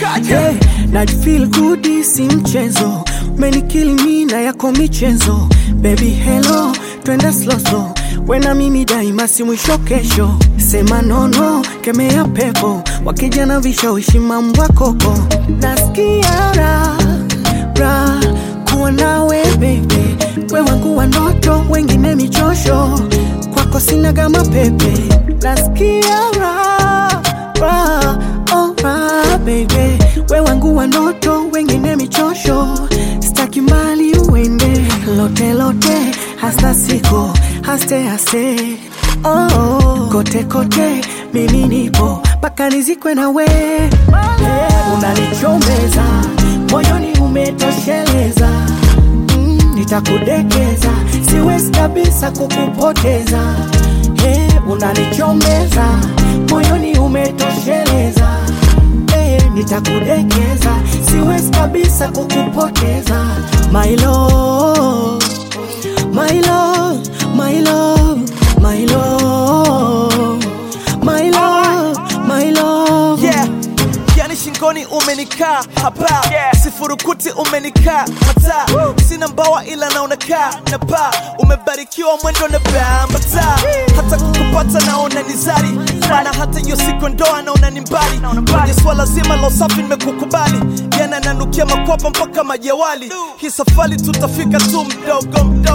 hey, na feel good si mchezo menikili mina yako michezo baby hello twende slow slow wena mimi daima si mwisho kesho sema nono kemea pepo wakija na vishawishi mambo koko nasikia raha raha kuwa nawe baby we wangu wa ndoto wengine michosho kwako sina kama pepe nasikia raha raha oh raha baby we wangu wa ndoto wengine michosho staki mbali uende lote lote hasta siko haste haste oh, oh. kote kote mimi nipo mpaka nizikwe na we yeah, unanichomeza moyoni umetosheleza mm, nitakudekeza siwezi kabisa kukupoteza hey, unanichomeza moyoni umetosheleza hey, nitakudekeza siwezi kabisa kukupoteza my love, my love, my love, my love, my love, my love. yeah. yani shingoni umenikaa hapa yeah. sifurukuti umenikaa hata sina mbawa ila naonakaa na paa umebarikiwa mwendo na bambata hata kukupata naona ni zari mana hata hiyo siku ndoa naona ni mbali kwenye swala zima la usafi nimekukubali yana nanukia makwapa mpaka majawali hii safari tutafika tu mdogo mdogo